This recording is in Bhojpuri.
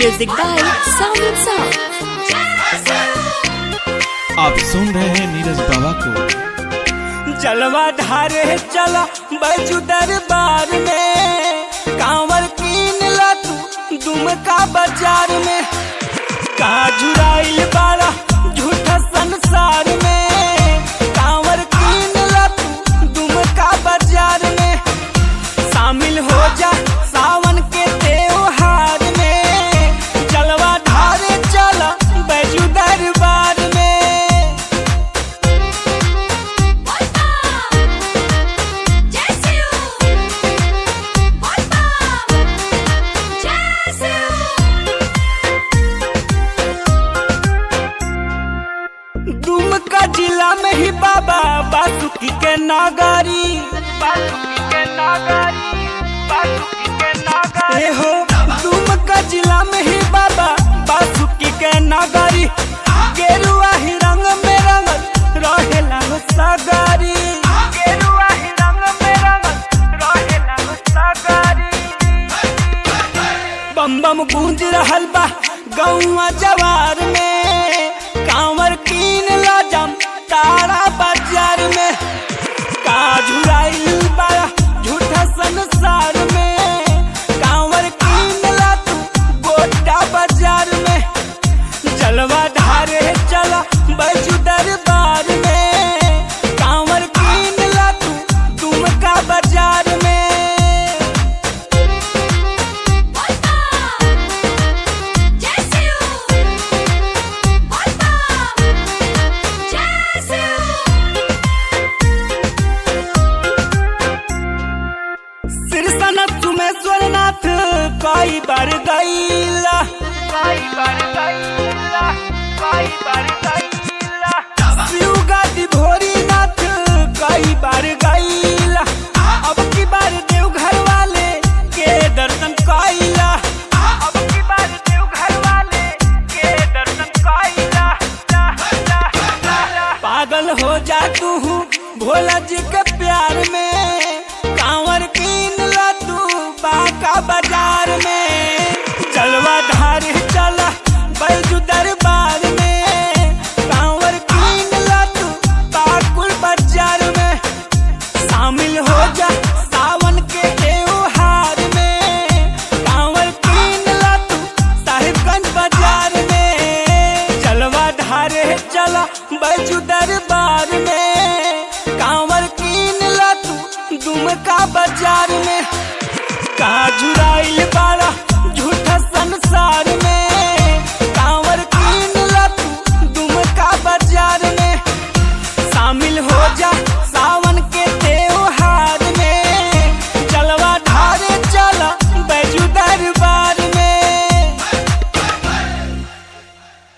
Music by Sound and Sound. आप सुन रहे हैं नीरज बाबा को जलवा धारे चला बैजू दरबार में कांवर कीन ला तू दुमका बाजार में कहा झुराइल बाड़ा झूठा संसार में कांवर कीन ला तू दुमका बाजार में शामिल हो जा सावन के त्योहार में जलवा धारे चला बैजू दरबार में दुमका जिला में ही बाबा बासुकी के नागारी बासुकी के नागारी बासुकी के नागारी हो दुमका जिला में ही बाबा बासुकी के नागारी गेरुआ ही रंग में रंगल रहेला हो सागारी गेरुआ ही रंग में रंगल रहेला हो सागारी बम बम गूंज रहल बा गौवा जवार में कांवर कीन ला जम तारा बाजार में का झुराइल बाड़ा झूठा संसार में कांवर कीन ला तू गोटा बाजार में जलवा धारे चला बैजू दरबार में कांवर कीन ला तू दुमका बाजार में सिरसनत सुमेश्वर नाथ कई बार गईला कई बार गईला कई बार गईला शिव गादी भोरी नाथ कई बार गईला अब की बार देवघर वाले के दर्शन कईला अब की बार देवघर वाले के दर्शन कईला पागल हो जा तू भोला जी के प्यार में कांवर कीन ला तू बाका बाजार में जलवा धार चला बैजू दरबार में कांवर कीन ला तू बाकुल बाजार में शामिल हो जा सावन के त्योहार में कांवर कीन ला तू साहिबगंज बाजार में जलवा धारे चला बैजू दरबार में कांवर कीन ला तू दुमका बाजार में कहा झुराइल बाड़ा झूठा संसार